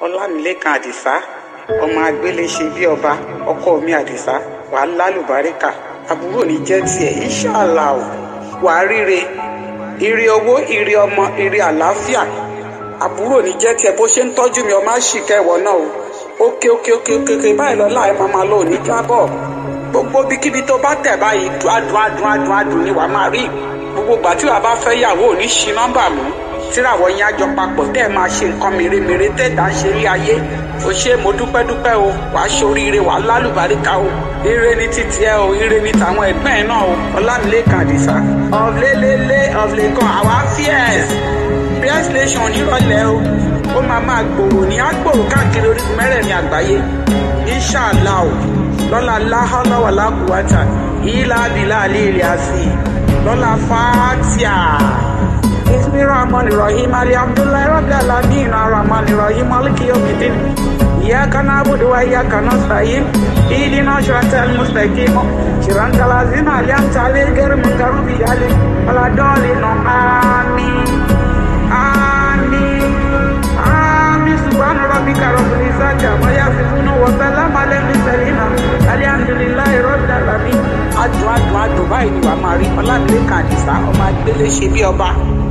ọlámilẹ́kan àdìsá ọmọ agbélé ṣe bí ọba ọkọ mi àdìsá wàá lálùbáríkà àbúrò ní jẹ́ tiẹ̀ ìṣàlà ò wàá ríre ire owó ire ọmọ ire àlàáfíà àbúrò ní jẹ́ tiẹ̀ bó ṣe ń tọ́jú mi ọmọ àṣìkẹ́ ìwọ náà o òkè òkè òkè òkè òkè báyìí lọ láì máa máa lọ òní jábọ̀ gbogbo bíkíbi tó bá tẹ̀ báyìí adùn adùn adùn adùn ni wàá máa rí gbogbo ìgbà tí wàá bá fẹ́ yàwó ò ní ṣi nọ́mbà mú tíràwọ̀ yín àjọ papọ̀ tẹ́ ẹ máa ṣe nǹkan mèremère tẹ́ẹ̀dá ṣe rí ayé o ṣe mo dúpẹ́ dúpẹ́ o wàá ṣoríire wàá lálùbáríkà o ire ní títí ẹ o ire ní tàwọn ẹ̀gbọ́n ẹ̀ náà o ọlámilẹ́kan àdìsá ọ̀lẹ́lẹ́lẹ́ ọ̀lẹ́kan àwa fíẹ́s fíẹ́s nation nírọ̀lẹ́ o ó máa máa gbòòrò ní àgbòòrò káàkiri orígun mẹ́rẹ̀ẹ̀rin àgbáyé inṣàlá o lọ́la láhọ́lọ́wọ̀ lákùúwátà ìlà abilà àlẹ́ ilẹ̀ àti lọ́la fàátìà. بسم الرحمن الرحيم الحمد لله رب العالمين الرحمن الرحيم مالك يوم الدين إياك نعبد وإياك نستعين اهدنا صراط المستقيم صراط الذين أنعمت عليهم غير المغضوب عليهم ولا الضالين آمين آمين آمين سبحان ربك رب العزة عما يصفون وسلام على المرسلين الحمد لله رب العالمين adùn adùn adùn báyìí ni wàá máa rí ọlámilẹ́kan àdìsá ọmọ agbélé ṣe bí ọba